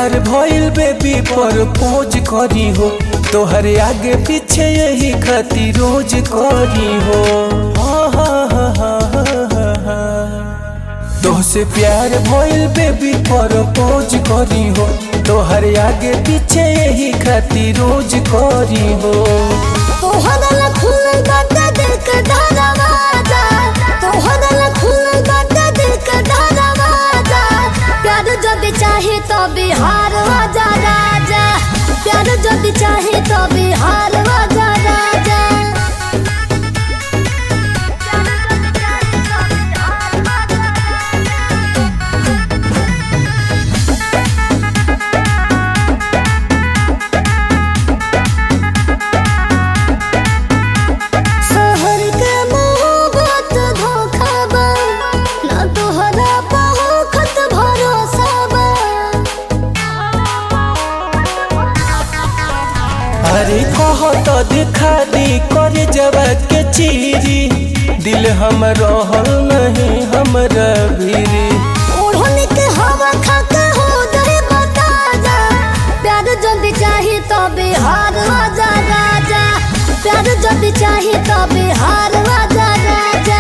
प्यार भइल बेबी पर पोज करी हो तोहर आगे पीछे यही खातिर रोज करी हो हा हा हा हा हा हा। तोहसे प्यार भइल बेबी पर पोज करी हो तोहर आगे पीछे यही खातिर रोज करी हो तोहरा ला खुलल बाटे दिल के दरवाजा तोहरा ला खुलल बाटे दिल के दरवाजा प्यार जब चाहे तो बिहार आजा राजा प्यार जब चाहे तो बिहार आजा राजा शहर के मोहब्बत धोखा बा ना तोहरा बहुत भरोसा बा अरे कहो तो दिखा दी कर जब के चीरी दिल हम रहल नहीं हमरा भीरी ओढ़नी के हवा खा के हो जाए बता जा प्यार जल्दी चाही तो बिहार आजा राजा प्यार जल्दी चाही तो बिहार आजा राजा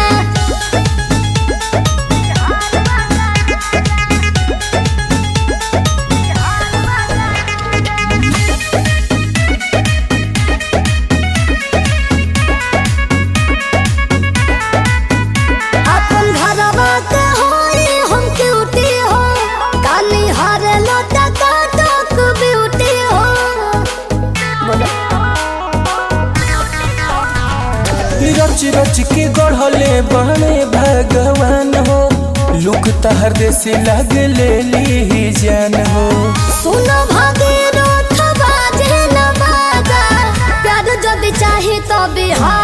अपन घरवा के होई हम क्यूटी हो काली हारे लोटा काटक ब्यूटी हो बोलो रच रच के गढ़ले बने भगवान हो लुक तहर देसी लग ले ली जान हो सुनो भागीरथ बाजे न बाजा प्यार जब चाही तो बिहार